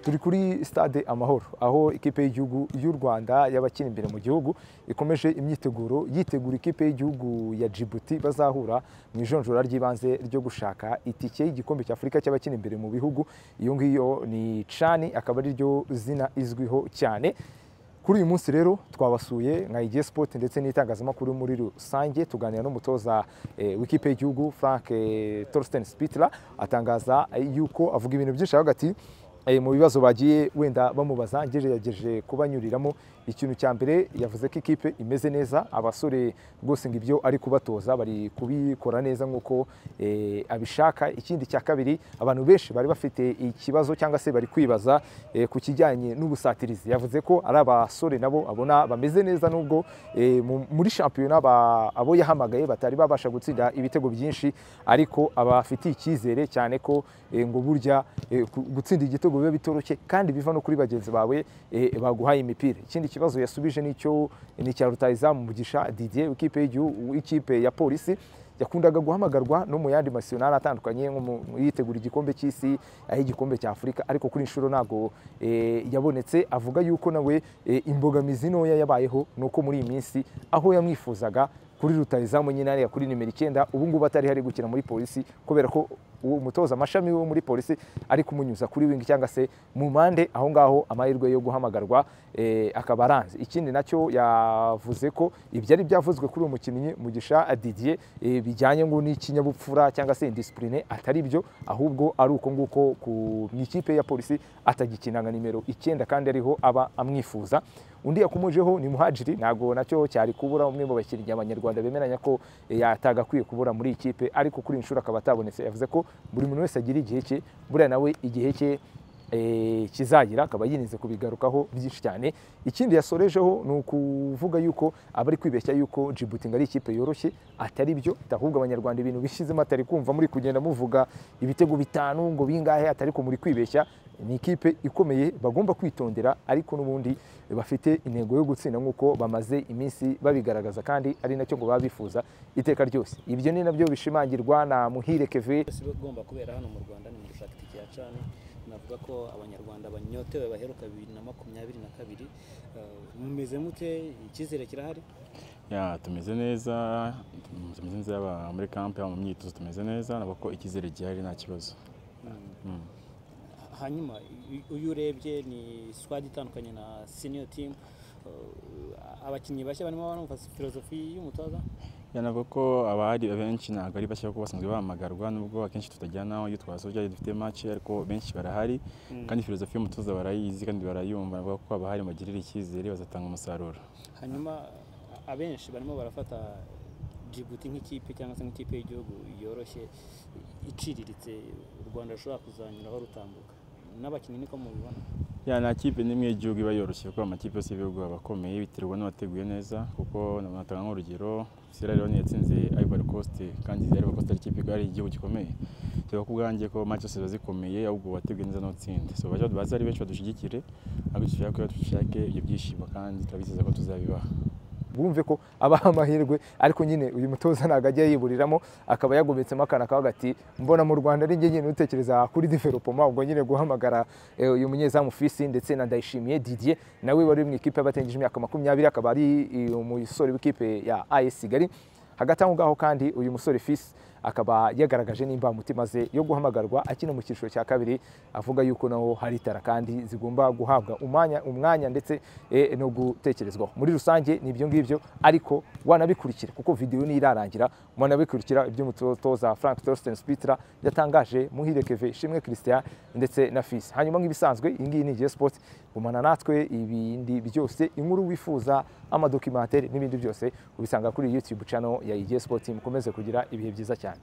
turi kuri stade amahoro aho ikipe y'igihugu y'u rwanda y'abakina imbere mu gihugu ikomeje imyiteguro yitegura ikipe y'igihugu ya djibouti bazahura mu ijonjora ry'ibanze ryo gushaka itike y'igikombe cy'afurika cy'abakina imbere mu bihugu iyo ngiyo ni cani akaba ari ryo zina izwiho cyane kuri uyu munsi rero twabasuye nka igihe sipoti ndetse n'itangazamakuru muri rusange tuganira n'umutoza eh, w'ikipe y'igihugu frank eh, torsten spitler atangaza eh, yuko avuga ibintu byinshi aravuga ati eh, mu bibazo bagiye wenda bamubaza ngerageje kubanyuriramo ikintu cya mbere yavuze ko ikipe imeze neza abasore rwose ngo ibyo ari kubatoza bari kubikora neza nk'uko eh, abishaka ikindi cya kabiri abantu benshi bari bafite ikibazo cyangwa se bari kwibaza eh, ku kijyanye n'ubusatirizi yavuze ko ari abasore nabo abona bameze neza nubwo eh, mu- muri shampiyona ba- abo yahamagaye batari babasha gutsinda ibitego byinshi ariko abafitiye icyizere cyane ko eh, ngo burya eh, ku- gutsinda igitego biba bitoroshye kandi biva no kuri bagenzi bawe eh, baguhaye imipira ikindi kibazo yasubije nicyo ni icya rutayizamu mugisha didier w'ikipe y'igihugu w'ikipe ya polisi yakundaga guhamagarwa no mu yandi masiyonari atandukanye nko mu- yitegura igikombe cy'isi aho igikombe cya afurika ariko kuri inshuro ntabwo eh, yabonetse avuga yuko nawe eh, imbogamizi ntoya yabayeho ni uko muri iyi minsi aho yamwifuzaga kuri rutayizamu nyine hariya kuri nimero icyenda ubu ngubu atari hari gukina muri polisi kubera ko uwo umutoza amashami wo muri polisi ari kumunyuza kuri wingi cyangwa se mu mpande aho ngaho amahirwe yo guhamagarwa eh, akaba aranze ikindi nacyo yavuze ko ibyari byavuzwe kuri uwo mukinnyi mugisha didier eh, bijyanye ngo n'ikinyabupfura cyangwa se indisipurine atari byo ahubwo ari uko nguko ku mu ikipe ya polisi atagikinanga nimero icyenda kandi ariho aba amwifuza undi yakomojeho ni muhajiri ntabwo nacyo cyari kubura umwe mu bakinnyi abanyarwanda bemeranya ko eh, yatagakwiye kubura muri iyi kipe ariko kuri iyi nshuro akaba atabonetse yavuze ko buri muntu wese agira igihe cye buriya nawe igihe cye eh, kizagira akaba yirinze kubigarukaho byinshi cyane ikindi yasorejeho ni ukuvuga yuko abari kwibeshya yuko Djibouti ngo ari ikipe yoroshye atari byo ahubwo abanyarwanda ibintu bishyizemo atari kumva muri kugenda muvuga ibitego bitanu ngo bingahe atari ko muri kwibeshya ni ikipe ikomeye bagomba kwitondera ariko n'ubundi bafite intego yo gutsinda nk'uko bamaze iminsi babigaragaza kandi ari nacyo ngo baba bifuza iteka ryose ibyo ni nabyo bishimangirwa na muhire keve si igomba kubera hano mu rwanda ni mu gushaka itike ya cani navuga ko abanyarwanda banyotewe baheruka bibiri na makumyabiri na kabiri Eh, mumeze mute icyizere kirahari ya tumeze neza tumeze neza yaba muri kampe yaba mu myitozo tumeze neza nabwo ko icyizere gihari nta kibazo Mm. hanyuma uyu- uyu urebye ni squad itandukanye na senior team Eh, abakinnyi bashya barimo barumva filozofi y'umutoza ya navuga ko abahari benshi ntabwo ari bashya kuko basanzwe bahamagarwa nubwo akenshi tutajyana iyo twasoje dufite match ariko benshi barahari kandi filozofi y'umutoza barayizi kandi barayumva navuga ko abahari bagirira icyizere bazatanga umusaruro hanyuma a- abenshi barimo barafata Djibouti nk'ikipe cyangwa se nk'ikipe y'igihugu yoroshye iciriritse u Rwanda rushobora kuzanyuraho rutambuka n'abakinnyi niko mubibona ya nta kipe n'imwe y'igihugu iba yoroshye kuko amakipe yose y'ibihugu aba akomeye biterwa n'abateguye neza kuko natanga nk'urugero Sierra Leone yatsinze Ivory Coast kandi Ivory Coast ari ikipe ari igihugu gikomeye tuba ku bwanjye ko match zose ziba zikomeye ahubwo wateguye neza n'utsinda so baje bazi ari benshi badushyigikire ariko dushaka ko dushake ibyo byishimo kandi turabizeza ko tuzabibaha bumve ko abaha amahirwe ariko nyine uyu mutoza ntabwo ajya yiburiramo akaba yagometsemo akantu akavuga ati mbona mu rwanda ari njye nyine utekereza kuri developoma ubwo nyine guhamagara eh, uyu munyezamu fisi ndetse na ndayishimiye didier nawe wari mu ikipe y'abatengije imyaka makumyabiri akaba ari eh, umusore w'ikipe ya as kigali hagati aho ngaho kandi uyu musore fisi akaba yagaragaje n'imbamutima ze yo guhamagarwa akina mu cyiciro cya kabiri avuga yuko naho hari itara kandi zigomba guhabwa umwanya, umwanya ndetse eh, no gutekerezwaho muri rusange ni ibyo ngibyo ariko wanabikurikira kuko videwo nirarangira mwanabikurikira ibyo umutoza frank torsten spitler yatangaje muhire keve ishimwe christian ndetse na fisi hanyuma nk'ibisanzwe iyi ngiyi ni igihe sport gumana natwe ibindi byose inkuru wifuza amadokimantere n'ibindi byose ubisanga kuri YouTube channel ya IGE Sport mukomeze kugira ibihe byiza cyane